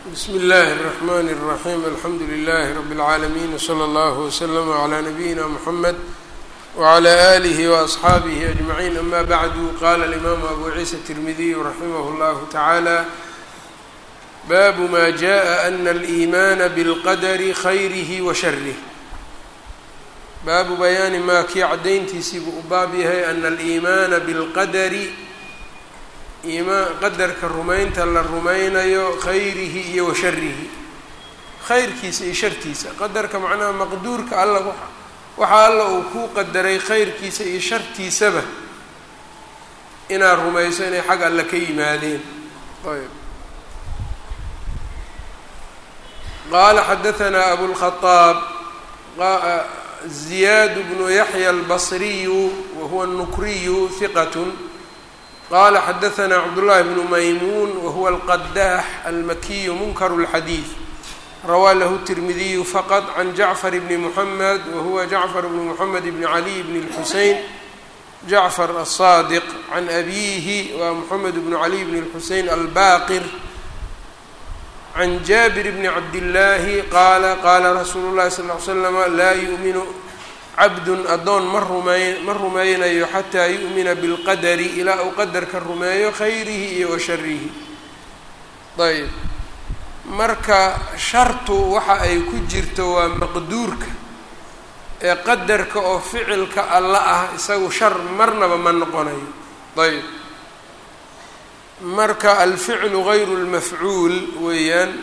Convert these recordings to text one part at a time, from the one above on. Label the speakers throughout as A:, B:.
A: bsmi اllahi الرحmn الرaحيم alxamdu لlh رb العaalمين وslى اllه وslm عlى نabيina mحamed وعlى آlih وأصxaabih أجمعين ama bعdu qala الإmam abu ciisa التirmidiy raximah اllah taعalى bab ma jaءa أna الإimaana bاlqadr khayrih وsharih baabu bayaani maa kii caddayntiisii buu u baab yahay ana aliimaana bilqadari iimaan qadarka rumaynta la rumaynayo khayrihi iyo wa sharihi khayrkiisa iyo shartiisa qadarka macnaha maqduurka alla waxa alla uu kuu qadaray khayrkiisa iyo shartiisaba inaad rumayso inay xag alle ka yimaadeen ayb qaala xadahanaa abulkhaaab زiyاad بن yaحyى الbصriy whuwa النukriy ثiqة qala xadaثna cbdاللahi بن maymun whuwa الqdax almakiy mnkr الxadيiث rawaa lahu التirmidiy fqط عan jaعfر بn mحmed whuwa jaعfر بn mحamed بn عlي بn الxusein jaعfر الصاdq عan abihi wa mحamed بn عlي بn الxusein albaqir can jaabir bni cabdillaahi qaala qaala rasuulu llahi sal ll ly slama laa yu'minu cabdun addoon ma rumey ma rumeynayo xataa yu'mina bilqadari ilaa uu qadarka rumeeyo khayrihi iyo wa sharihi ayb marka shartu waxa ay ku jirto waa maqduurka ee qadarka oo ficilka alla ah isagu shar marnaba ma noqonayo ayb marka alficlu gayru lmafcuul weeyaan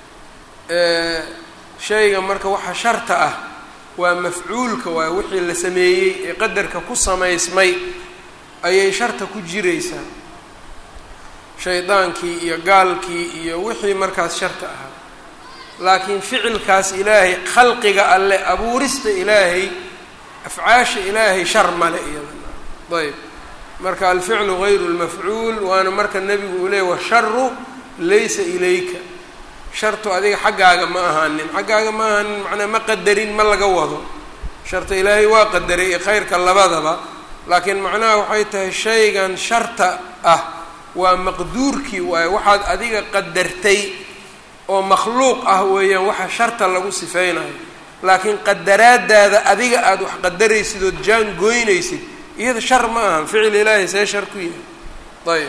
A: shayga marka waxa sharta ah waa mafcuulka waay wixii la sameeyey ee qadarka ku samaysmay ayay sharta ku jiraysaa shaydaankii iyo gaalkii iyo wixii markaas sharta ahaa laakiin ficilkaas ilaahay khalqiga alle abuurista ilaahay afcaasha ilaahay shar male iyada ayb marka alficlu gayru lmafcuul waana marka nebigu uu leeyay washaru laysa ilayka shartu adiga xaggaaga ma ahaanin xaggaaga ma ahaanin macnaa ma qadarin ma laga wado sharta ilaahay waa qadaray iyo khayrka labadaba laakiin macnaha waxay tahay shaygan sharta ah waa maqduurkii waaye waxaad adiga qadartay oo makhluuq ah weeyaan waxa sharta lagu sifeynayo laakiin qadaraadaada adiga aada wax qadaraysid ood jaan goynaysid iyada shar ma aha ficil ilaahay see shar ku yahay ayb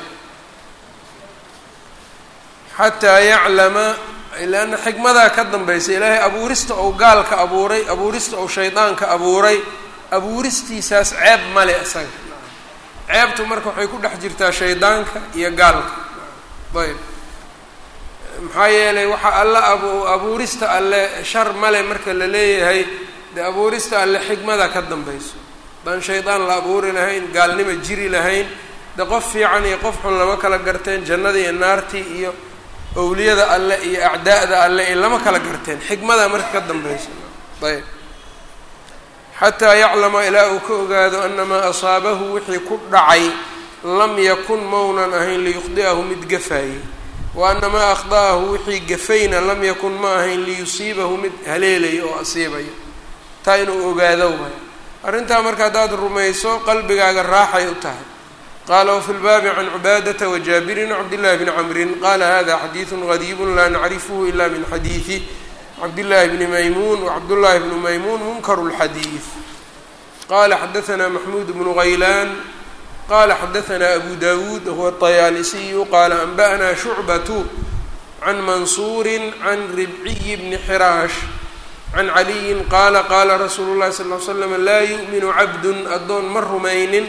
A: xataa yaclama leanna xikmadaa ka dambaysa ilaahay abuurista ou gaalka abuuray abuurista ou shaydaanka abuuray abuuristiisaas ceeb male isaga ceebtu marka waxay ku dhex jirtaa shaydaanka iyo gaalka ayb maxaa yeelay waxaa alla abu abuurista alle shar male marka la leeyahay dee abuurista alle xikmada ka dambayso haddaan shaydaan la abuuri lahayn gaalnima jiri lahayn de qof fiican iyo qof xun lama kala garteen jannadii iyo naartii iyo owliyada alle iyo acdaa'da alle iyo lama kala garteen xikmada marka ka dambaysa ayb xataa yaclama ilaa uu ka ogaado anamaa asaabahu wixii ku dhacay lam yakun maunan ahayn liyukhdi'ahu mid gafaayey wa anamaa akhda'ahu wixii gafayna lam yakun ma ahayn liyusiibahu mid haleelaya oo asiibaya taa inuu ogaado waay arrintaa marka haddaad rumayso qalbigaaga raaxay u tahay qaala wafi lbaabi can cubaadata wajaabirin cabdillahi bni camrin qaala hada xadiidu gariibu laa nacrifhu ila min xadiidi cabdillahi bni maymuun wacabdullahi bnu maymuun munkaru lxadiid qala xadaanaa maxmuud bnu haylaan qala xadaanaa abu dawuud huwa طayaalisiyu qaala anba'naa shucbatu can mansuuri can ribciyi bni xiraash can caliyin qaala qaala rasuulu llahi sal ly slam laa yu'minu cabdun addoon ma rumaynin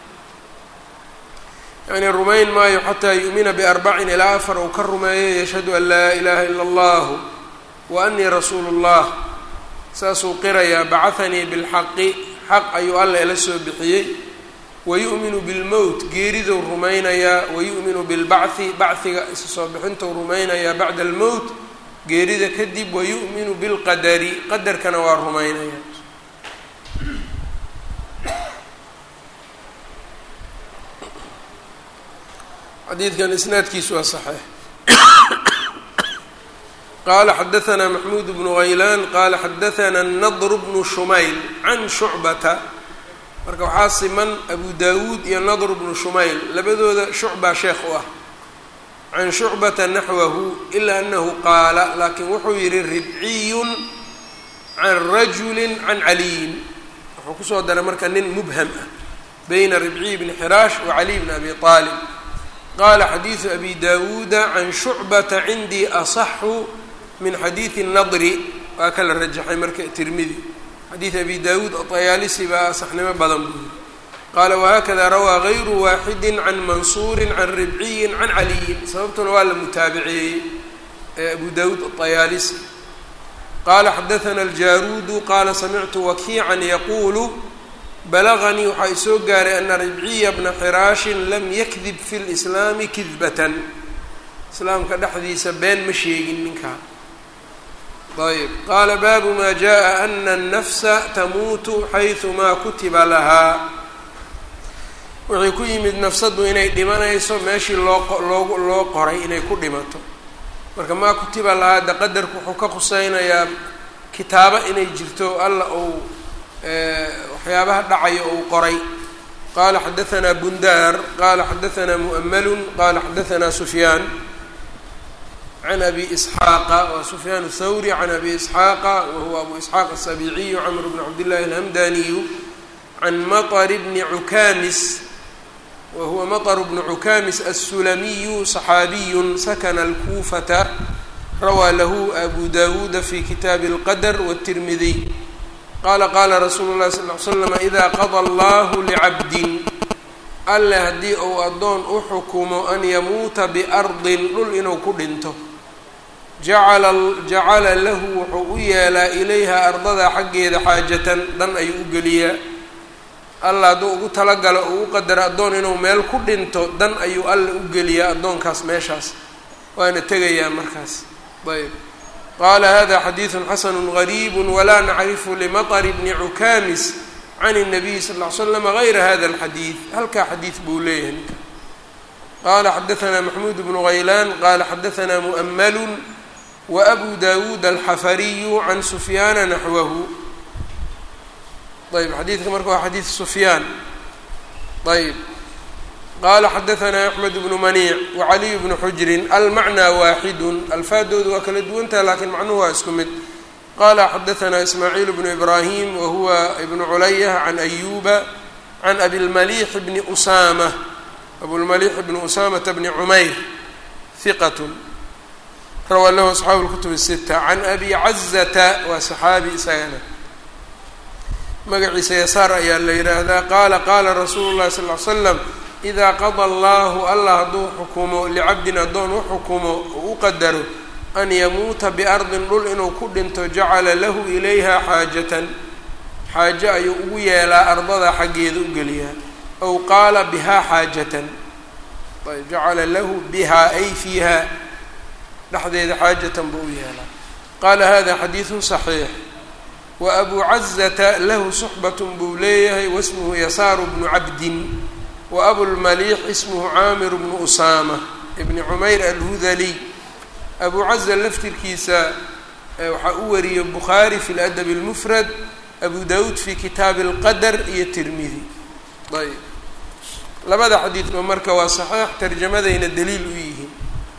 A: yani rumayn maayo xataa yu'mina biarbacin ilaa afar uu ka rumeeyo yashhadu an laa ilaha ila allahu wa anii rasuulu llah saasuu qirayaa bacahanii bilxaqi xaq ayuu alla ila soo bixiyey wayu'minu bilmowt geeridou rumaynayaa wayu'minu bilbacthi bachiga isa soo bixintou rumaynayaa bacda almowt geerida kadib wayu'minu bilqadari qadarkana waa rumaynaya xadiidkan isnaadkiisu waa saxiix qaala xadaanaa maxmuud bnu haylaan qaala xadaanaa nadr bnu shumayl can shucbata marka waxaa siman abu dawuud iyo nadr bnu shumayl labadooda shucbaa sheekh u ah can shucbata naxwahu ilaa anahu qaala laakiin wuxuu yihi ribciyun can rajuli can caliyin wuxuu kusoo daray marka nin mubham ah bayna ribciy bni xiraash wa caliy bni abi aalib qaala xadiidu abi dawuuda can shucbata cindii asaxu min xadiidi nadri waa kala rajaxay marka tirmidi xadiid abi dawuud atayaalisi baa asaxnimo badan buu yiri qaala wahakada rawaa gayru waaxidi can mansuuri can ribciyin can caliyin sababtuna waa la mutaabiceeyey ee abu dawuud atayaalisi qaala xadaana aljaruudu qaala samictu wakiican yaquulu balaganii waxaa isoo gaaray ana ribciya bna xiraashin lam yakdib fi lislaami kidbatan islaamka dhexdiisa been ma sheegin ninkaa ayb qaala baabu maa jaءa ana الnafsa tamuutu xayثumaa kutiba lahaa wixii ku yimid nafsaddu inay dhimanayso meeshii loo loogu loo qoray inay ku dhimato marka maa kutiba lahaa de qadarku wuxuu ka khuseynayaa kitaabo inay jirto alla ou waxyaabaha dhacayo ou qoray qala xadaثna bundaar qala xadaثna muؤml qala xadaثna sufyaan can abi isxaaqa wa sufyaan الthawri can abi isxaaqa wahuwa abu isxaaq الsabiiciyu cmr bn cabdillahi alhamdaniyu can maطr bni cukaamis wahuwa maطr bnu cukaamis الsulamiyu صaxaabiyu sakna اlkufata rawaa lahu abu dawuuda fi kitaabi اlqadr wالtirmidiy qaala qaala rasuulu llahi sal ly slam idaa qada allahu licabdin alle haddii uu addoon u xukumo an yamuuta biardin dhul inuu ku dhinto jacala jacala lahu wuxuu u yeelaa ilayha ardada xaggeeda xaajatan dan ayuu u geliyaa alla hadduu ugu talagalo uu u qadaro addoon inuu meel ku dhinto dan ayuu alle u geliyaa addoonkaas meeshaas waana tegayaa markaas ayb qala hada xadiidu xasanu gariib wla nacrifu limaطr bni cukaamis can الnabiy sal ly slam gayra hada اlxadiid halkaa xadiid buu leeyahay ninka qala xadaثna maxmuud bnu haylaan qala xadaثna muؤml waأbu dawuud alxafariyu can sufyaana naxwahu ayb xadiidka marka waa xadiid sufyaan ayb qala xadaثna axmed bnu maniic wacaliy bnu xujrin almacnaa waaxidu alfaadoodu waa kala duwantaha lakiin macnuhu waa isku mid qala xadaثna ismaaciil bnu ibrahim wahuwa ibnu culayh can ayuba can abilmalix bni usama abulmalix bni usamata bni cumayr hiqat rawaa lahu asxaabu اlkutub الsita can abi cazata waa saxaabi isagana magaciisa yasaar ayaa la yihaahdaa qaala qaala rasuulu اlahi sal ly slam idaa qada allahu allah hadduu xukumo licabdin addoon u xukumo oo u qadaro an yamuuta biardin dhul inuu ku dhinto jacala lahu ilayha xaajatan xaajo ayuu ugu yeelaa ardada xaggeeda u geliyaa aw qaala bihaa xaajatan ayb jacala lahu bihaa ay fiiha dhexdeeda xaajatan buu u yeelaa qaala hada xadiidun صaxiix wa abu cazata lahu suxbat buu leeyahay wasmuhu yasaaru bnu cabdin wa abulmaliix ismuhu caamir bnu usaama ibni cumayr alhudaliy abu caza laftirkiisa waxaa u wariyey bukhaari fi ladabi اlmufrad abu dawuud fi kitaabi اlqadar iyo tirmidi ayb labada xadiidba marka waa saxiix tarjamadayna daliil u yihiin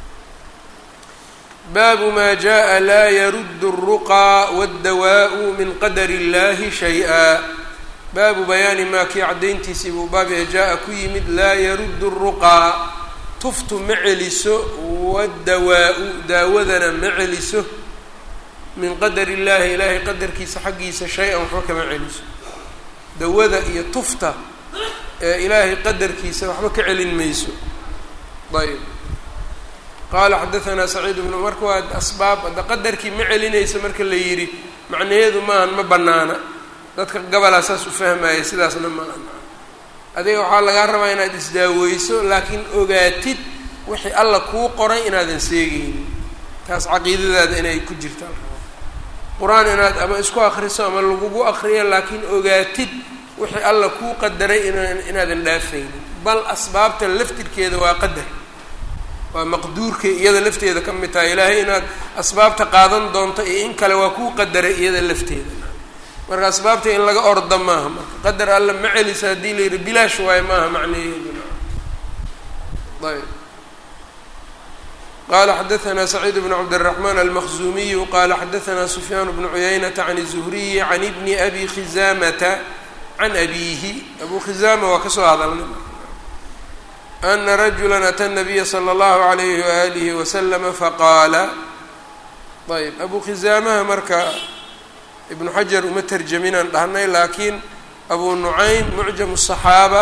A: baabu ma jaءa laa yaruddu الruqى wاddawaءu min qadar اllahi shayئa baabu bayaani maa kii caddayntiisii buu baab ee jaa-a ku yimid laa yaruddu الruqaa tuftu ma celiso waddawaa-u daawadana ma celiso min qadar illaahi ilaahay qadarkiisa xaggiisa shay-an waxba kama celiso dawada iyo tufta ee ilaahay qadarkiisa waxba ka celin mayso ayb qaala xadaanaa saciid bnu marka waa asbaab hadda qadarkii ma celinaysa marka la yidhi macnaheedu maahan ma banaana dadka gabalaa saas u fahmaya sidaasna maahan adiga waxaa lagaa rabaa inaad isdaaweyso laakiin ogaatid wixii alla kuu qoray inaadan seegeynin taas caqiidadaada inay ku jirtaan qur-aan inaad ama isku akriso ama lagugu akriyo laakiin ogaatid wixii alla kuu qadaray inaan inaadan dhaafaynin bal asbaabta laftirkeeda waa qadar waa maqduurka iyada lafteeda ka mid tahay ilaahay inaad asbaabta qaadan doonto iyo in kale waa kuu qadaray iyada lafteeda marka asbaabta in laga orda maaha marka qadar alla ma celisa haddii la yidhi bilaash waayo maaha macnaheedu ayb qala xadaثna سacيid بن cabdالرحman الmkزumiyu qala xadaثna سfyaan بن cuyaynaةa عan الزhriyi عan bni abi khizamata can abihi abu khizama waa kasoo hadalnay ana rajula atى الnabiya slى اllahu عalayh walih waslm faqaala ayb abu khizaamaha marka ibnu xajar uma terjaminaan dhahnay laakiin abu nucaym mucjam الصaxaaba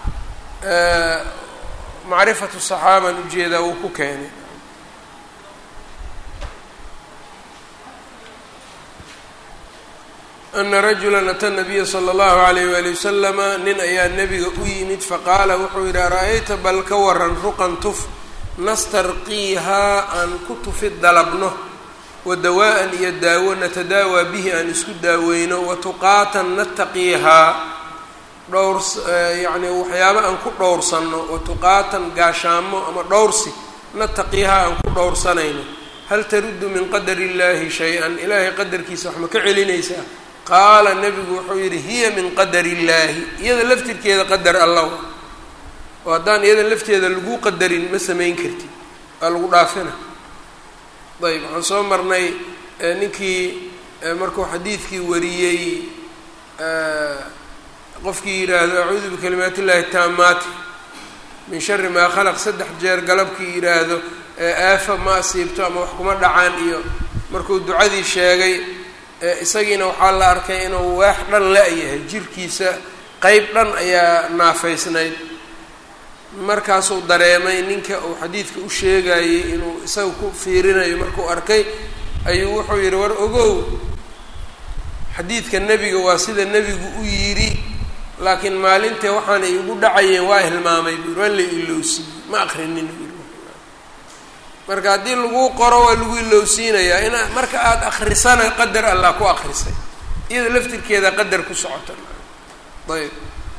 A: macrifat الصaxaaban ujeedaa wuu ku keenay ana rajula ata nabiya slى اllahu عalayh wali waslama nin ayaa nebiga u yimid faqaala wuxuu yidhi ara-ayta bal ka waran ruqan tuf nastarqiihaa aan ku tufi dalabno wa dawaa-an iyo daawo natadaawaa bihi aan isku daaweyno wa tuqaatan nataqiihaa dhowr yacni waxyaabo aan ku dhowrsanno wa tuqaatan gaashaamo ama dhowrsi nataqiihaa aan ku dhowrsanayno hal taruddu min qadari illaahi shay-an ilaahay qadarkiisa wax ma ka celinaysaa qaala nebigu wuxuu yidhi hiya min qadari illaahi iyada laftirkeeda qadar allah oo haddaan iyada lafteeda lagu qadarin ma samayn kartid waa lagu dhaafina ayb waxaan soo marnay ninkii markuu xadiidkii wariyey qofkii yidhaahdo acuudu bikalimaat illahi taamaati min shari maa khalaq saddex jeer galabkii yidhaahdo aafa ma asiibto ama wax kuma dhacaan iyo markuu ducadii sheegay isagiina waxaa la arkay inuu waax dhan la-yahay jirkiisa qeyb dhan ayaa naafaysnayd markaasuu dareemay ninka uu xadiidka u sheegayey inuu isaga ku fiirinayo markuu arkay ayuu wuxuu yidhi war ogow xadiidka nebiga waa sida nebigu u yidhi laakiin maalintee waxaana igu dhacayeen waa hilmaamay buu waa la ilowsiiyey ma akrinin marka haddii lagu qoro waa lagu ilowsiinayaa in marka aada akrisana qadar allah ku akrisay iyada laftirkeeda qadar ku socota ayb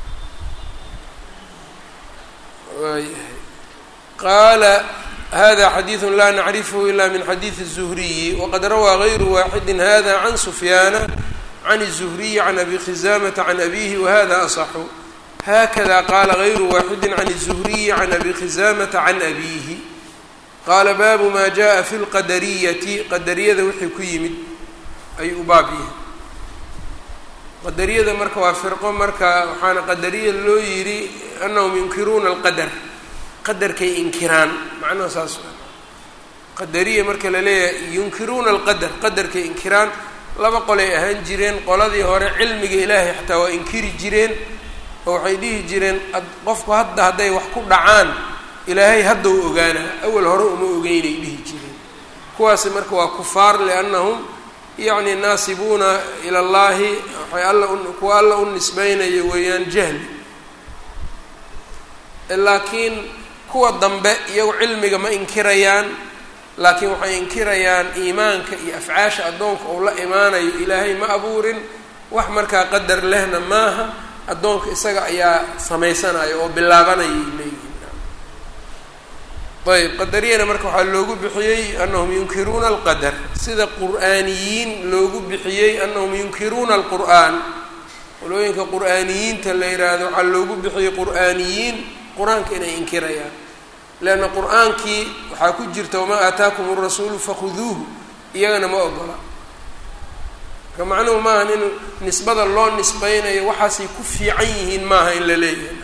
A: waayahay qaala hada xadiidu laa nacrifhu ila min xadiidi الzuhriyi waqad rawaa gayru waaxidi hada can sufyaana can الzuhriyi can abi khizamata can abihi wahada aصxu hakada qaala gayru waaxidi can الzuhriyi can abi khizamata can abihi qaala baabu maa jaءa fi lqadariyati qadariyada wixii ku yimid ayuu u baab yahay qadariyada marka waa firqo marka waxaana qadariya loo yidhi anahum yunkiruuna alqadar qadarkay inkiraan macnaha saas qadariya marka la leeyahay yunkiruuna alqadar qadarkay inkiraan laba qolay ahaan jireen qoladii hore cilmiga ilaahay xataa waa inkiri jireen oo waxay dhihi jireen qofku hadda hadday wax ku dhacaan ilaahay hadda u ogaana awal hore uma ogeynay dhihi jireen kuwaasi marka waa kufaar liannahum yacni naasibuuna ila llahi waxay alla kuwa alla u nisbeynayo weeyaan jahli laakiin kuwa dambe iyagu cilmiga ma inkirayaan laakiin waxay inkirayaan iimaanka iyo afcaasha addoonka uu la imaanayo ilaahay ma abuurin wax markaa qadar lehna maaha addoonka isaga ayaa samaysanaya oo bilaabanayay leeyihin ayb qadariyana marka waxaa loogu bixiyey anahum yunkiruuna alqadar sida qur'aaniyiin loogu bixiyey anahum yunkiruuna alqur'aan qolooyinka qur'aaniyiinta la yidhaahdo waxaa loogu bixiyey qur'aaniyiin qur-aanka inay inkirayaan leanna qur-aankii waxaa ku jirta wamaa aataakum arasuulu fakhuduuhu iyagana ma ogola marka macnuhu maaha in nisbada loo nisbeynayo waxaasay ku fiican yihiin maaha in la leeyahay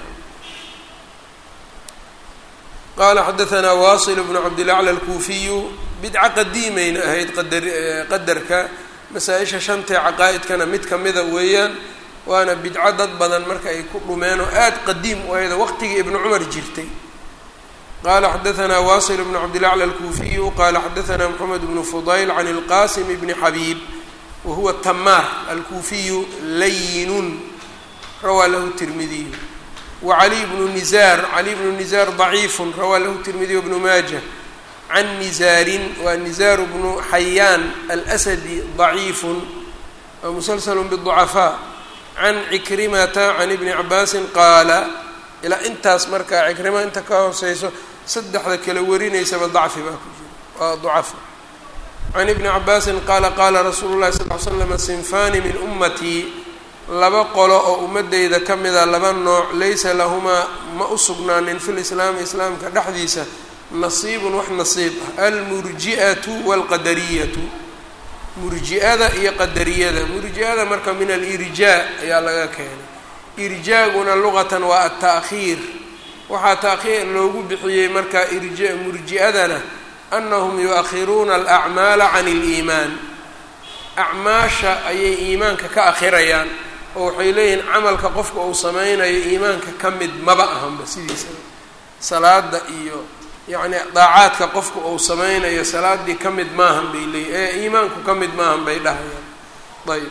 A: qala xadaanaa wasil bnu cabdilacla alkuufiyu bidca qadiimayna ahayd qadar qadarka masaa-isha shantee caqaa-idkana mid kamida weeyaan waana bidco dad badan marka ay ku dhumeen oo aada qadiim u ahaydo waqtigii ibnu cumar jirtay qala xadaanaa wasil bnu cabdilacla alkuufiyu qala xadaanaa moxamed bnu fudayl can ilqasim bni xabiib wahuwa tamaar alkuufiyu layinun rawaa lahu tirmidiyu wcali bnu nizaar cali bnu nizaar ضaciifu rawaa lahu tirmidiy bnu maaja can nizaarin waa nizaaru bnu xayaan alsadi ضaciifu waa musalsl bالضucafaa can cikrimata can ibni cabaasin qaala ilaa intaas markaa cikrima inta ka hooseyso saddexda kala warinaysaba dacfi baa ku jira waa ducafa can ibni cabaasin qaala qaala rasuulu lahi sal l slam sinfani min umatii laba qolo oo ummadeyda ka mida laba nooc laysa lahumaa ma u sugnaanin fi lislaami islaamka dhexdiisa nasiibun wax nasiib ah almurji'atu waalqadariyatu murji'ada iyo qadariyada murji'ada marka min alirjaa ayaa laga keenay irjaaguna luqatan waa alta'khiir waxaa ta'khiir loogu bixiyey marka irja murji'adana anahum yu-akhiruuna alacmaala can اliimaan acmaasha ayay iimaanka ka akhirayaan oo waxay leeyihiin camalka qofka uu sameynayo iimaanka ka mid maba ahanba sidiisa salaada iyo yacni daacaadka qofka uu sameynayo salaadii ka mid maahan bay leeyihin ee iimaanku ka mid maahan bay dhahayaan ayb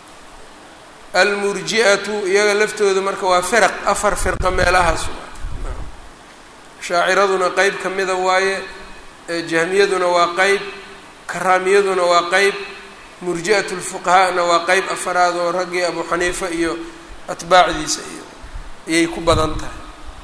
A: almurji'atu iyaga laftooda marka waa firaq afar firqa meelahaas shaaciraduna qeyb ka mida waaye jahmiyaduna waa qeyb karaamiyaduna waa qeyb murji'at lfuqahaana waa qeyb afaraad oo raggii abu xaniifa iyo atbaacdiisa iyo ayay ku badan tahay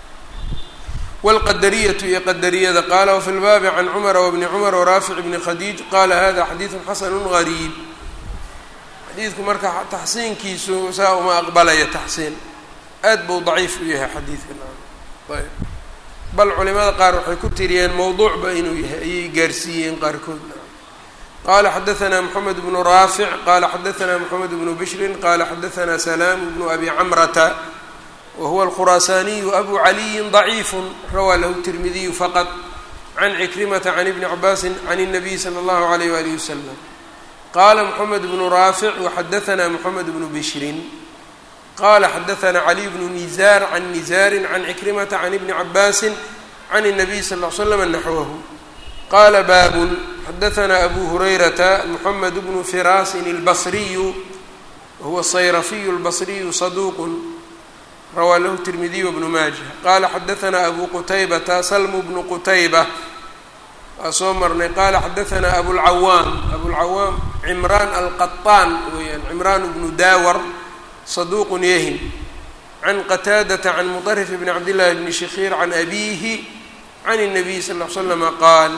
A: wاlqadariyatu iyo qadariyada qaala wafi lbaabi can cumara wbni cumar waraafic bni khadiij qaala hada xadiidu xasanu gariib xadiidku marka taxsiinkiisu saa uma aqbalaya taxsiin aad buu daciif u yahay xadiidkan ayb bal culimada qaar waxay ku tiriyeen mowduucba inuu yahay ayay gaarsiiyeen qaarkood qala xadaثna mxamed bnu raafic qala xadaثna mxamed bnu bishrin qala xadaثna salaam bnu abi camrata wahuwa alkhuraasaniyu abu caliyin ضaciif rawaa lahu tirmidiyu faqط can cikrimata can ibni cabaasi can الnabiy slى اllahu عalayh walihi waslm qala mxamed bnu raafic waxadaثna mxamed bnu bishrin qala xadaثna caliy bnu nizaar can nizaari can cikrimata can ibni cabaasi can الnabiy sal ll slam naxwahu qala baabun xadaثna abu hurayrata mxamed bnu firaasin اlbasriyu wahuwa sayrafiyu اlbasriyu saduuq rawaa lahu tirmidiy wbnu maaja qala xadaثna abu qutaybata salmu bnu qutayba waa soo marnay qala xadaثna abulcawaam abulcawaam cimraan alqaطaan weeyaan cimraan bnu daawar saduuq yahin can qataadata can muطrif bni cabdillahi bni shakhiir can abihi can الnabiy sal ll ly slama qaal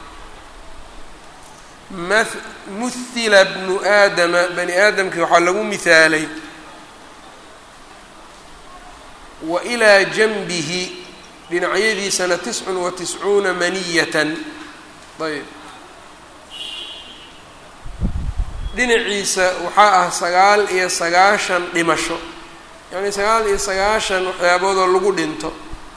A: muhila bnu aadama bani aadamkii waxaa lagu mihaalay wa ilaa janbihi dhinacyadiisana tiscun wa tiscuuna maniyatan ayb dhinaciisa waxaa ah sagaal iyo sagaashan dhimasho yacni sagaal iyo sagaashan waxyaaboodoo lagu dhinto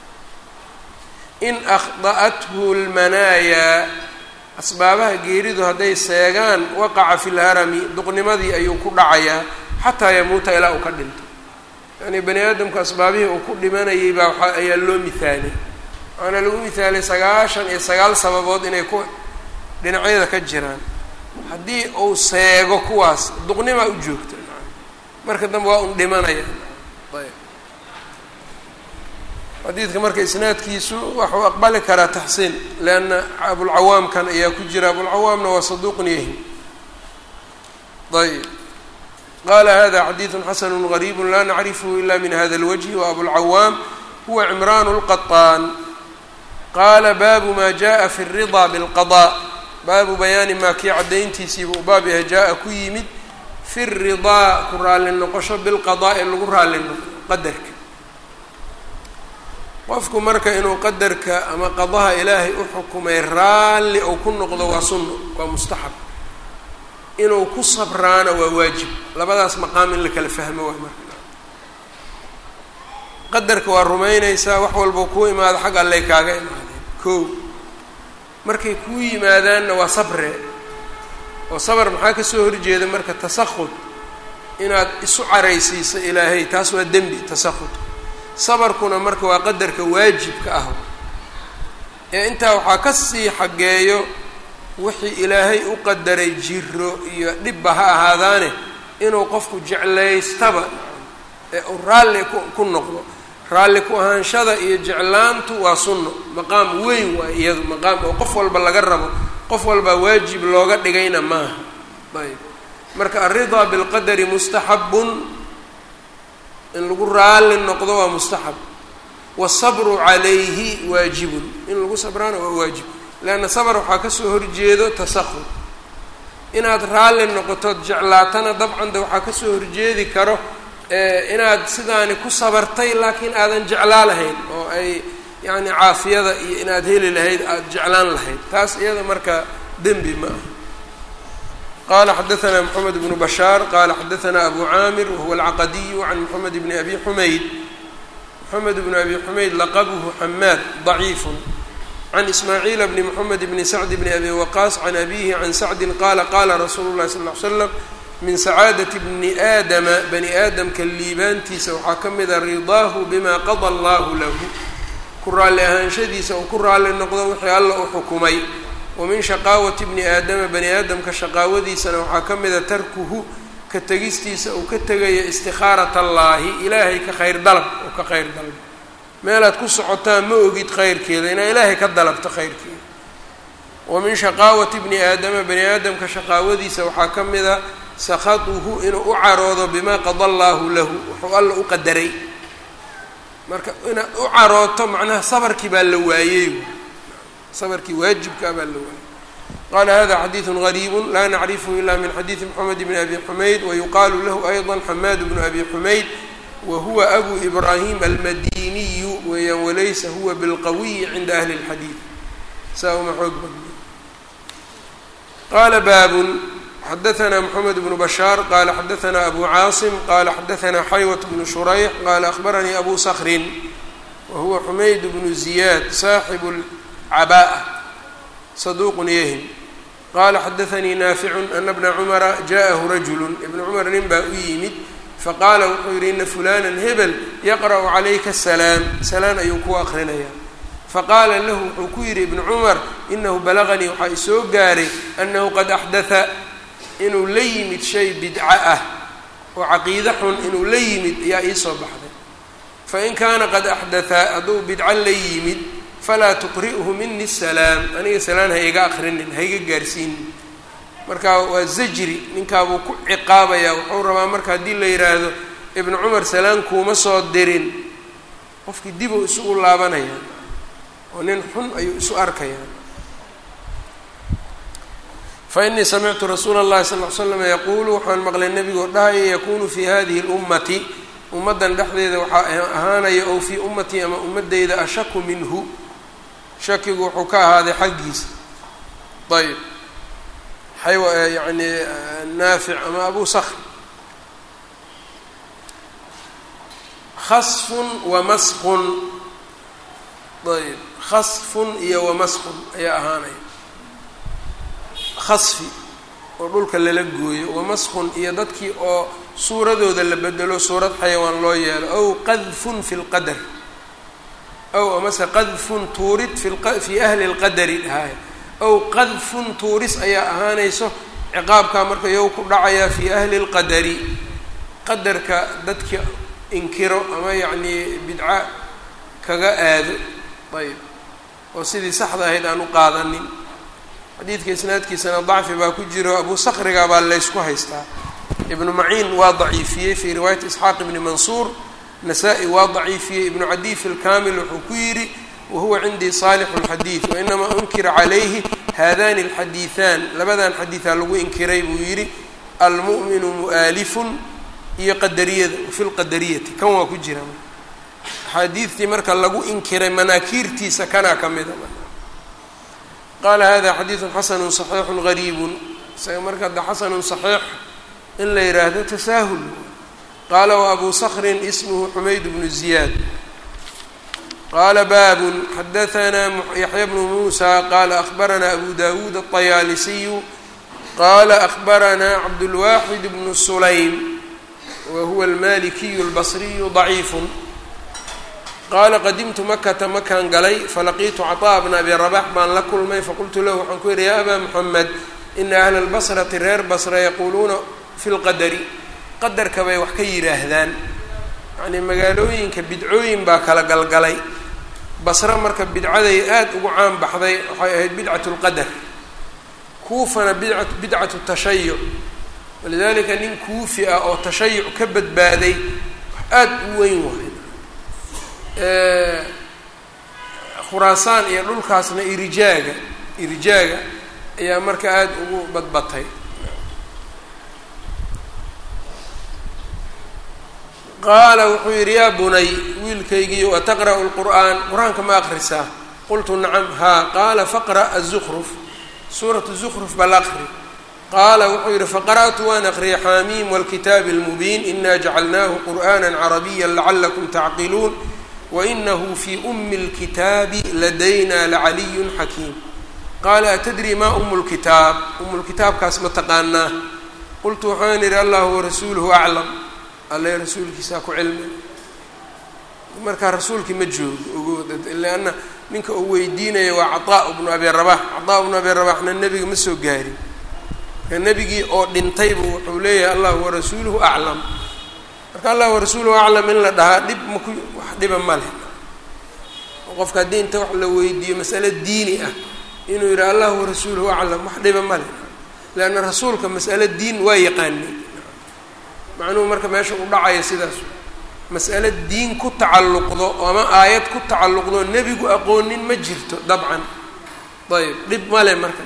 A: in akhda'athu lmanaayaa asbaabaha geeridu hadday seegaan waqaca fi lharami duqnimadii ayuu ku dhacayaa xataa yamuuta ilaa uu ka dhinto yacnii bani aadamku asbaabihii uu ku dhimanayay baa waxa ayaa loo mihaalay waxaana lagu mihaalay sagaashan iyo sagaal sababood inay ku dhinacyada ka jiraan haddii uu seego kuwaas duqnimaa u joogta marka dambe waa un dhimanaya ayb xadiidka marka isnaadkiisu waxuu aqbali karaa taxsiin leanna abulcawaamkan ayaa ku jira abulcawaamna waa saduuqun yahi ayb qala hada xadiidu xasanu gariibu la nacrifhu ila min hada اlwجhi waabulcawaam huwa cimraan اlqaطaan qala baabu ma jaءa fi الriضa bاlqaضاء baabu bayaani maa kii caddayntiisiiba u baab yahay jaa-a ku yimid fi ridaa ku raalli noqosho bilqadaa-i lagu raalli noqo qadarka qofku marka inuu qadarka ama qadaha ilaahay u xukumay raalli ou ku noqdo waa sunno waa mustaxab inuu ku sabraana waa waajib labadaas maqaam in la kala fahmo waa marka qadarka waa rumaynaysaa wax walba kuu imaado xag allay kaaga imaadeen ko markay kuu yimaadaanna waa sabre oo sabr maxaa kasoo horjeeda marka tasahud inaad isu caraysiiso ilaahay taas waa dembi tasahud sabarkuna marka waa qadarka waajibka ah ee intaa waxaa ka sii xaggeeyo wixii ilaahay u qadaray jiro iyo dhibba ha ahaadaane inuu qofku jeclaystaba ee uu raalli ku ku noqdo raalli ku ahaanshada iyo jeclaantu waa sunno maqaam weyn waa iyadu maqaam oo qof walba laga rabo qof walbaa waajib looga dhigayna maaha ayb marka alridaa bilqadari mustaxabun in lagu raalli noqdo waa mustaxab wasabru calayhi waajibun in lagu sabraana waa waajib leanna sabr waxaa kasoo horjeedo tasahud inaad raalli noqotood jeclaatana dabcan de waxaa kasoo horjeedi karo inaad sidaani ku sabartay laakiin aadan jeclaa lahayn oo ay yacni caafiyada iyo inaad heli lahayd aada jeclaan lahayd taas iyada marka dembi ma ah qala xadaثna mxamed bnu bashaar qala xadaثna abu caamir wahuwa alcaqadiyu can mxamed bni abi xumayd mxamed bn abi xumayd laqabhu xamaad ضaciifu can ismaaciila bni mxamed bni sacd bni abi waqaas can abihi can sacdin qala qala rasuulu اlahi sal ly slam min sacaadati bni aadama bani aadamka liibaantiisa waxaa ka mida ridaahu bima qada allahu lahu ku raalli ahaanshadiisa uu ku raalli noqdo wixii alla u xukumay wa min shaqaawati bni aadama bani aadamka shaqaawadiisana waxaa ka mida tarkuhu ka tegistiisa uu ka tegaya istikhaarata allaahi ilaahay ka khayr dalab oo ka khayr dalbo meelaad ku socotaan ma ogid khayrkeeda inaa ilaahay ka dalabto khayrkeeda wa min shaqaawati bni aadama bani aadamka shaqaawadiisa waxaa ka mida sakhaduhu inuu u caroodo bimaa qada allaahu lahu wuxuu alla u qadaray marka inaad u carooto macnaha sabarkii baa la waayey sabarkii waajibkaa baa la waayey qala hada xadiidu gariibu laa nacrifhu ila min xadiidi mxamed bni abi xumayd wayuqaalu lahu ayضa xamaad bnu abi xumayd wahuwa abu ibrahim almadiniyu weeyaan walaysa huwa bilqawiyi cinda ahli اlxadiid saa uma xoog badna qala baabun xadaثna mxamed bnu bashaar qala xadaثna abu caasim qala xadaثna xaywat bnu shurayx qala akhbaranii abu skrin wahuwa xumayd bnu ziyaad saaxibu cabaa'a saduuqun yahim qaala xadaanii naaficun ana bna cumara ja'ahu rajulu ibna cumar nin baa u yimid faqaala wuxuu yidhi ina fulanan hebel yaqra'u calayka salaam salaan ayuu ku aqrinayaa faqaala lahu wuxuu ku yidhi ibnu cumar inahu balaganii waxaa isoo gaaray annahu qad axdatha inuu la yimid shay bidco ah oo caqiide xun inuu la yimid ayaa iisoo baxday fain kaana qad axdatha hadduu bidco la yimid falaa tuqri'hu mini salaam aniga salaan ha iga akrinin ha iga gaarsiinin marka waa zajri ninkaabuu ku ciqaabayaa wuxuu rabaa marka haddii la yidhaahdo ibnu cumar salaan kuuma soo dirin qofkii dibuu isugu laabanaya oo nin xun ayuu isu arkayaa fa inii samictu rasuula اllahi sal ly slam yaquulu waxaan maqlay nebigoo dhahaya yakunu fi hadihi اlummati ummaddan dhexdeeda waxaa ahaanaya ow fii ummatii ama ummadeyda ashaku minhu shakigu wuxuu ka ahaaday xaggiisa ayb xayw yani naafic ama abu sakr khasfun wa maskun ayb khasfun iyo wamaskun ayaa ahaanaya khasfi oo dhulka lala gooyo wamaskun iyo dadkii oo suuradooda la bedelo suurad xayawaan loo yeelo ow qadfun fi lqadar ow amase qadfun tuurid fi ahli lqadari dhahay ow qadfun tuuris ayaa ahaanayso ciqaabkaa marka yow ku dhacayaa fii ahli lqadari qadarka dadka inkiro ama yacnii bidca kaga aado ayb oo sidii saxda ahayd aan u qaadanin xadiidka isnaadkiisana dacfi baa ku jiro abu sakriga baa laysku haystaa ibnu maciin waa daciifiyey fii riwaayati isxaaq ibni mansuur nasaa-i waa daciifiyey ibnu cadiy fi lkamil wuxuu ku yidhi wahuwa cindii saalixu lxadiid wainamaa unkira calayhi haadani alxadiiثan labadan xadiidaa lagu inkiray buu yidhi almu'minu mu'aalifun iyo qadariyada fi lqadariyati kan waa ku jira axaadiidtii marka lagu inkiray manaakiirtiisa kanaa ka mida qaala hada xadiidu xasanu صaxiixu gariibu isaga marka da xasanu صaxiix in la yidhaahdo tasaahul qaala waabuu skrin ismhu xumayd bnu ziyaad qaala baabun xadaanaa yaxya bnu muusa qaala ahbaranaa abu dawuud aلطayaalisiyu qaala ahbaranaa cabdulwaxid bnu sulaym wa huwa almalikiyu اlbasriyu ضaciifu qaala qadimtu makata makaan galay falaqiitu caطa'a bna abi rabax baan la kulmay faqultu lahu waxaan ku yidhi ya abaa muxamed ina ahla اlbasrati reer basra yaquuluuna fi lqadari qadarka bay wax ka yidhaahdaan yacnii magaalooyinka bidcooyin baa kala galgalay basre marka bidcaday aada ugu caan baxday waxay ahayd bidcatu lqadar kuufana bidca bidcatu tashayuc walidaalika nin kuufi ah oo tashayuc ka badbaaday aada u weyn waay khuraasaan iyo dhulkaasna irijaaga irijaaga ayaa marka aada ugu badbatay qaala wuxuu yidhi yaa bunay wiilkaygiiyo ataqra'u lqur'aan qur-aanka ma akrisaa qultu nacam haa qaala faqra' azukruf suuratu zukruf bal aqri qaala wuxuu yidhi faqara'tu waan aqriyay xaamiim wاlkitaabi اlmubiin ina jacalnaahu qur'ana carabiya lacalakum tacqiluun wainahu fii umi اlkitaabi ladayna lacaliyu xakiim qaala atadri ma umu lkitaab umu lkitaabkaas ma taqaanaa qultu waxaan idhi allahu warasuuluhu aclam alle rasuulkiisaa ku cilmi markaa rasuulkii ma joogo ogood leanna ninka uu weydiinaya waa cataa bnu abi rabax cataa bnu abi rabaxna nebiga ma soo gaarin marka nebigii oo dhintaybu wuxuu leeyahay allahu warasuuluhu aclam marka allah warasuuluhu aclam in la dhahaa dhib maku wax dhiba ma leh qofka haddii inta wax la weydiiyo masale diini ah inuu yidhi allahu warasuuluhu aclam wax dhiba ma leh leanna rasuulka mas'ale diin waa yaqaanay macnuhu marka meesha u dhacaya sidaas mas'ale diin ku tacalluqdo ama aayad ku tacalluqdo nebigu aqoonin ma jirto dabcan ayb dhib male marka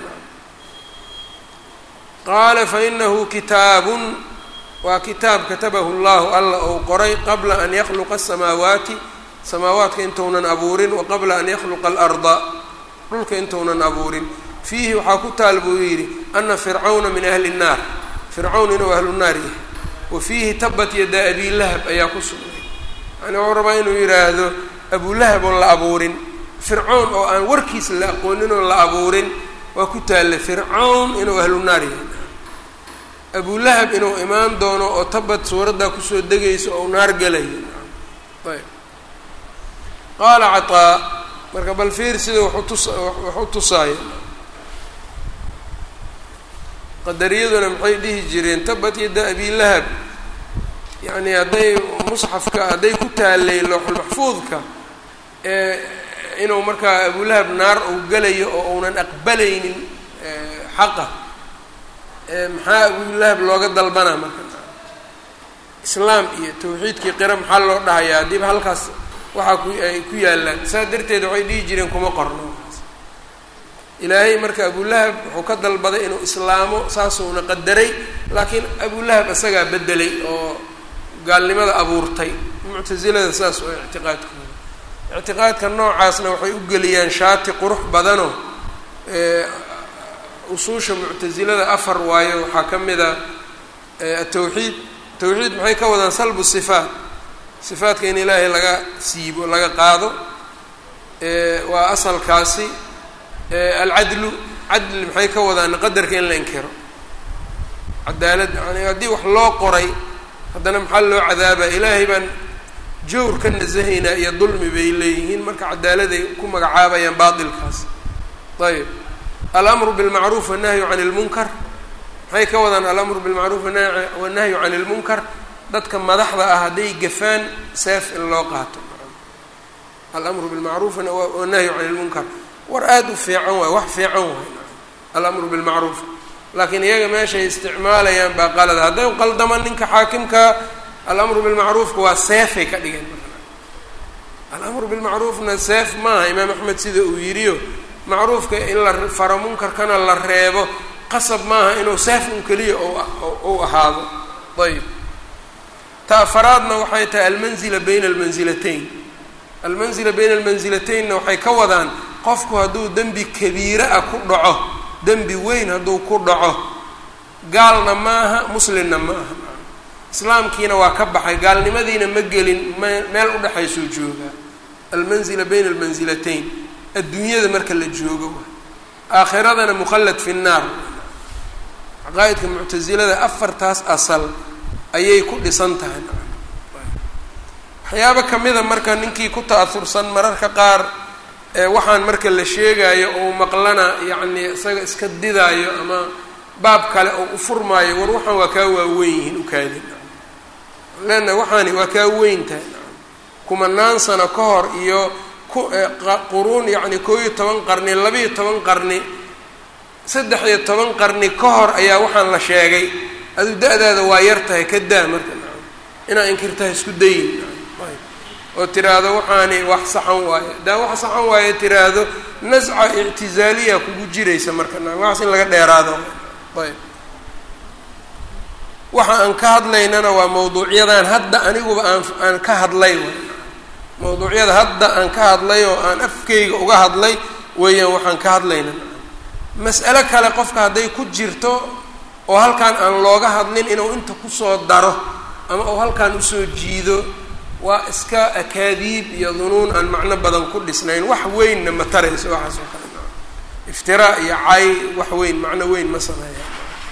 A: qaala fainahu kitaabun waa kitaab katabahu llahu alla ou qoray qabla an yakhluqa asamaawaati samaawaadka intounan abuurin wa qabla an yakhluqa alarda dhulka intounan abuurin fiihi waxaa ku taal buu yidhi ana fircawna min ahli nnaar fircawn inuu ahlu naar yahay wa fiihi tabat yada abilahab ayaa ku sugnay yani wuxuu rabaa inuu yidhaahdo abulahab oon la abuurin fircawn oo aan warkiisa la aqoonin oon la abuurin waa ku taalla fircawn inuu ahlu naar yahay abulahab inuu imaan doono oo tabad suuraddaa kusoo degayso oo naar gelayo ayb qaala cataa marka bal fiir sida waxu tus wax u tusaaya qadariyaduna maxay dhihi jireen tabat yadda abilahab yacni hadday musxafka hadday ku taalay looxulmaxfuudka ee inuu markaa abulahab naar uu gelayo oo uunan aqbalaynin xaqa maxaa abulahab looga dalbanaa marka islaam iyo tawxiidkii qira maxaa loo dhahayaa haddiiba halkaas waxaa ku ay ku yaallaan saas darteed waxay dhihi jireen kuma qorno ilaahay marka abulahab wuxuu ka dalbaday inuu islaamo saasuuna qadaray laakiin abulahab isagaa bedelay oo gaalnimada abuurtay muctasilada saas oo ictiqaadkooda ictiqaadka noocaasna waxay u geliyaan shaati qurux badanoo usuusha muctasilada afar waayo waxaa ka mid a atawxiid tawxiid maxay ka wadaan salbu sifaat sifaatka in ilaahay laga siibo laga qaado waa asalkaasi alcadlu cadli maxay ka wadaan qadarka in la inkiro cadaalad yani haddii wax loo qoray haddana maxaa loo cadaabaa ilaahay baan jawr ka nasahaynaa iyo dulmi bay leeyihiin marka cadaaladay ku magacaabayaan baatilkaas ayb alamru bilmacruuf wannahyu can lmunkar maxay ka wadaan alamru bilmacruuf wannahyu can lmunkar dadka madaxda ah hadday gafaan seef in loo qaato alamru bilmacruuf wannahyu can lmunkar war aada u fiican waay wax fiican waay alamru bilmacruuf laakiin iyaga meeshay isticmaalayaan baa qalada hadday qaldama ninka xaakimka alamru bilmacruufka waa seefay ka dhigeen alamru bilmacruufna seef maaha imaam axmed sida uu yidhiyo macruufka in la faro munkarkana la reebo qasab maaha inuu seef un keliya ou ahaado ayb ta afaraadna waxay tahay almanzila bayna almansilatayn almanzila bayna almansilataynna waxay ka wadaan qofku hadduu dembi kabiire ah ku dhaco dembi weyn hadduu ku dhaco gaalna maaha muslimna ma aha islaamkiina waa ka baxay gaalnimadiina ma gelin m meel udhexaysoo joogaa almanzila bayna almansilatayn adduunyada marka la joogo aakhiradana mukhallad fi nnaar caqaa'idka muctasilada afartaas asal ayay ku dhisan tahay waxyaabo kamida marka ninkii ku ta'aursan mararka qaar waxaan marka la sheegaayo ou maqlana yacni isaga iska didaayo ama baab kale oo u furmaayo war waxaan waa kaa waaweyn yihiin ukaadin leanna waxaani waa kaa weyn tahay kumanaan sano ka hor iyo quruun yacni koo iyo toban qarni labiiyo toban qarni saddex iyo toban qarni ka hor ayaa waxaan la sheegay adu da-daada waa yar tahay ka daa marka inaa inkirtaha isku dayin oo tiraahdo waxaani wax saxan waayo daa wax saxan waayo tiraahdo nasca ictizaaliya kugu jiraysa marka waxaas in laga dheeraado ayb waxa aan ka hadlaynana waa mawduucyadan hadda aniguba aan aan ka hadlay mawduucyada hadda aan ka hadlay oo aan afkeyga uga hadlay weeyaan waxaan ka hadlayna mas'alo kale qofka hadday ku jirto oo halkan aan looga hadlin inuu inta kusoo daro ama uu halkan usoo jiido waa iska akaadiib iyo dunuun aan macno badan ku dhisnayn wax weynna ma tarayso waxaas oo kale iftiraa iyo cay wax weyn macno weyn ma sameeya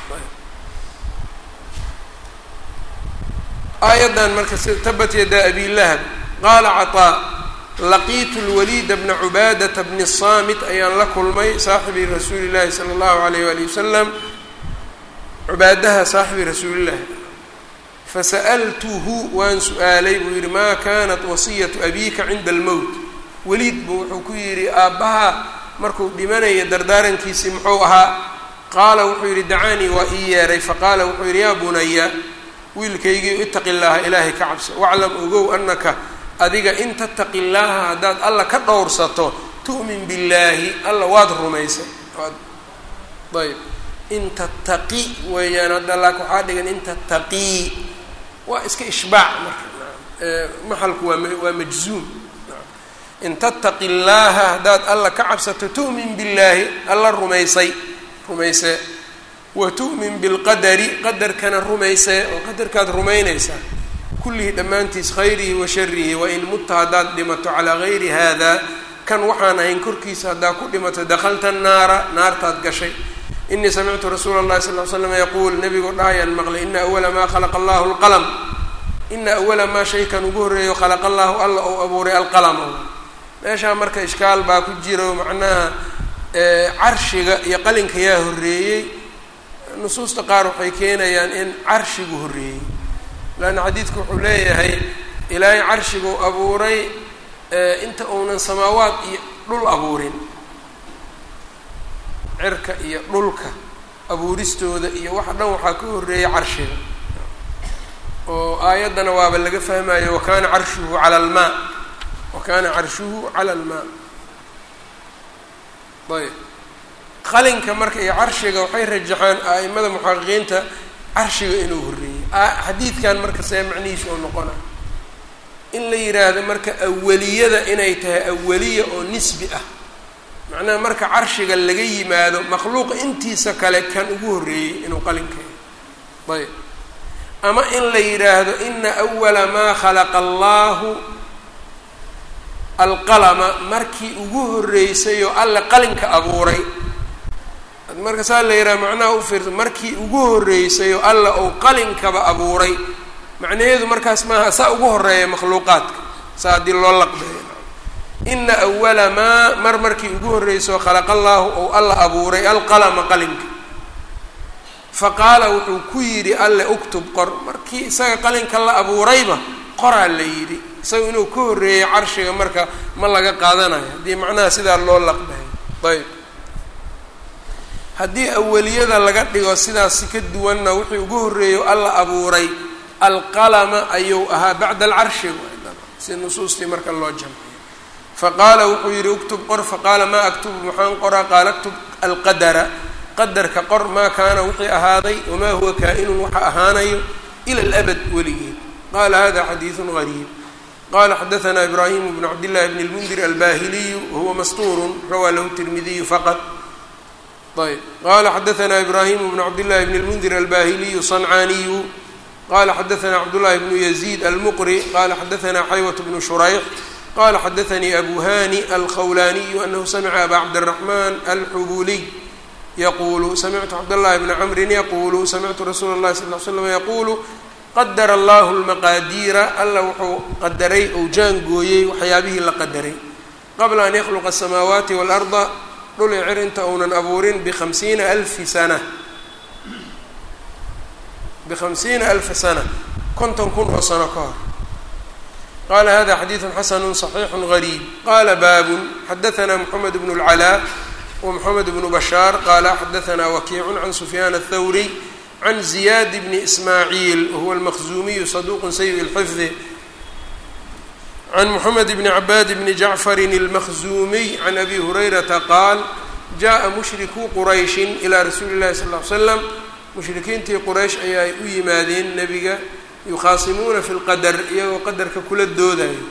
A: aayaddan marka tabat yadaa abi lahab qaala caطaa laqiitu lwaliida bna cubaadata bni saamit ayaan la kulmay saaxibi rasuuli llahi sala allahu alayh wali wasalam cubaadaha saaxibi rasuulillahi fasa'altuhu waan su-aalay buu yidhi maa kanat wasiyatu abiika cinda almowt weliid buu wuxuu ku yidhi aabbaha markuu dhimanaya dardaarankiisii muxuu ahaa qaala wuxuu yidhi dacaanii waa ii yeeray faqaala wuxuu yidhi yaa bunaya wiilkaygii itaqi llaaha ilaahay ka cabso waclam ogow anaka adiga in tattaqi llaaha haddaad alla ka dhowrsato tu'min billaahi alla waad rumaysay ayb in tattaqi weeyaan hadda laak waxaa dhigan in tattaqii waa iska ishbaac marka maxalku waa waa majzuum in tattaqi llaaha haddaad alla ka cabsato tu'min billaahi alla rumaysay rumaysee wa tu'min bilqadari qadarkana rumaysee oo qadarkaad rumaynaysaa kullihi dhammaantiis khayrihi wa sharihi wain mutta haddaad dhimato calaa gayri haada kan waxaan ahayn korkiisa haddaad ku dhimato dakhalta naara naartaad gashay inii samictu rasuula اllahi sal l slam yaquul nebigoo dhahayaan maqlay ina awala maa khalaqa allahu lqalm ina awala maa shaykan ugu horreeyo khalaqa allahu alla ou abuuray alqalama meeshaa marka ishkaal baa ku jiro macnaha carshiga iyo qalinka yaa horreeyey nusuusta qaar waxay keenayaan in carshigu horreeyey laanna xadiidku wuxuu leeyahay ilaahay carshiguu abuuray inta uunan samaawaad iyo dhul abuurin cirka iyo dhulka abuuristooda iyo waxa dhan waxaa ka horreeyay carshiga oo aayaddana waaba laga fahmayo wa kaana carshuhu cala almaa wa kaana carshuhu cala almaa ayb qalinka marka iyo carshiga waxay rajaxaan a'imada muxaqiqiinta carshiga inuu horreeyey xadiidkan marka see macnihiisa oo noqona in la yidhaahdo marka awaliyada inay tahay awaliya oo nisbi ah macnaha marka carshiga laga yimaado makhluuqa intiisa kale kan ugu horreeyey inuu qalinkeeyo ayb ama in la yidhaahdo ina awala maa khalaqa allahu alqalama markii ugu horreysay oo alle qalinka abuuray marka saa la yidhaha macnaha u fiirsa markii ugu horreysay oo alla ou qalinkaba abuuray macnaheedu markaas maaha saa ugu horeeya makhluuqaadka saa haddii loo laqbeeyo ina awala maa mar markii ugu horreysay oo khalaqa allaahu ou alla abuuray alqalama qalinka fa qaala wuxuu ku yidhi alle uktub qor markii isaga qalinka la abuurayba qoraa la yidhi isaga inuu ka horreeyay carshiga marka ma laga qaadanayo haddii macnaha sidaa loo laqbeeyo ayb haddii awaliyada laga dhigo sidaasi ka duwanna wixii ugu horreeyo alla abuuray alqalama ayuu ahaa bacda alcarshi si nusuustii marka loo jamciyo faqaala wuxuu yidhi uktub qor faqaala maa aktubu maxaan qoraa qaala aktub alqadara qadarka qor maa kaana wixii ahaaday wamaa huwa kaa-inun waxa ahaanayo ila alabad weligeed qaala hada xadiidun gariib qala xadaثna ibrahim bn cabdillahi bn اlmundir albahiliyu wahuwa mastuurun rawaa lahu tirmidiyu faqad ayb qala xadaثna ibrahim bn cabdillahi bn اlmundir albahiliyu صancaaniyu qala xadaثna cabdullahi bnu yaziid almuqri qala xadaثna xaywat bnu shurayx qala xadaثanii abu hani alkhawlaniyu anahu samca aba cabdالraxman alxubuliy yaqulu samictu cabdاllahi bna cmrin yaqulu samictu rasuula اlahi sal l slam yaqulu qadara allahu lmaqaadiira alla wuxuu qadaray ou jaangooyey waxyaabihii la qadaray qabla an yakhluqa asamaawaati waalarda dhul i cirinta uunan abuurin bikhamsiina alfi sana bikhamsiina alfa sana konton kun oo sano ka hor qala hada xadiidu xasanu صaxiixu gariib qala baabun xadaثna mxamed bn اlcalaa wmxamed bnu bashaar qala xadaثna wakiicu can sufyaan aلthawriy can ziyaad bni ismaaciil wahuwa almaqzuumiyu saduuqun sayi lxifdi can moxamed bni cabaad bni jacfarin almaqzuumiy can abi hurayrata qaal jaءa mushrikuu qurayshin ilaa rasuuli llahi sal ly slam mushrikiintii quraysh ayaa u yimaadeen nebiga yukhaasimuuna fi lqadar iyagoo qadarka kula doodayo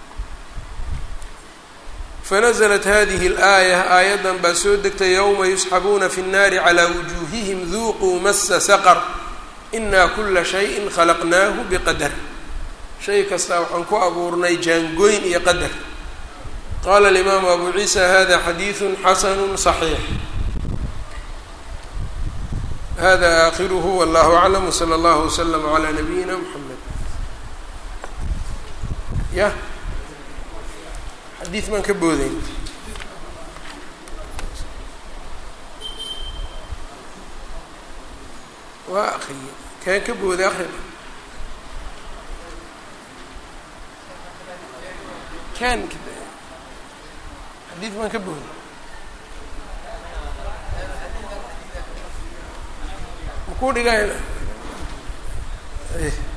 A: fanaزlat hadihi اlaaya aayaddan baa soo degtay yowma yusxabuuna fi الnaari calى wujuuhihim duuquu masa saqr ina kula shayin khalaqnaahu biqadar shay kastaa waxaan ku abuurnay jaangoyn iyo qadar qala alimaamu abu ciisa hada xadiidu xasanu صaxiix hada aakhiruhu wallahu aclam wslى اllah wslm عlى nabiyina mxamed ya xadiid baan ka boodayn waa akriye kaan ka booday akri kan xadiid baan ka booday makuu dhigayna